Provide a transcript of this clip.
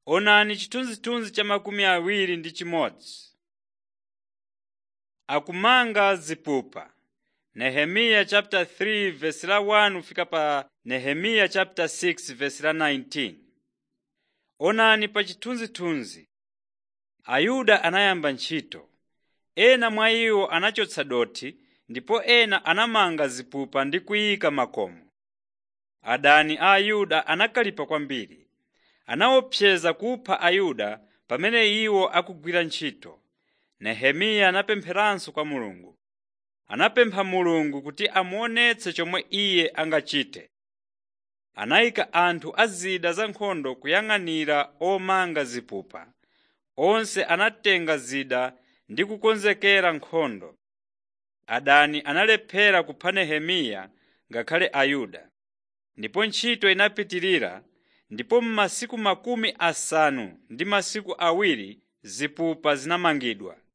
Onani chithunzithunzi cha makumi awiri ndi chimodzi. Akumanga zipupa Nehemiya chapter 3 verse la 1 fika pa Nehemiya chapter 6 verse la 19. Onani pa chithunzithunzi. Ayuda anayamba ntchito. Ena mwa iwo anachotsa dothi ndipo ena anamanga zipupa ndi kuyika makomo. Adani a Ayuda anakalipa kwambiri. Anaopseza kupha Ayuda pamene iwo akugwira ntchito. Nehemiya anapempheranso kwa Mulungu. Anapempha Mulungu kuti amuonetse chomwe iye angachite. Anayika anthu a zida za nkhondo kuyang'anira omanga zipupa. Onse anatenga zida ndi kukonzekera nkhondo. Adani analephera kupha Nehemiya ngakhale Ayuda. Ndipo ntchito inapitirira ndipo m'masiku makumi asanu ndi masiku awiri zipupa zinamangidwa.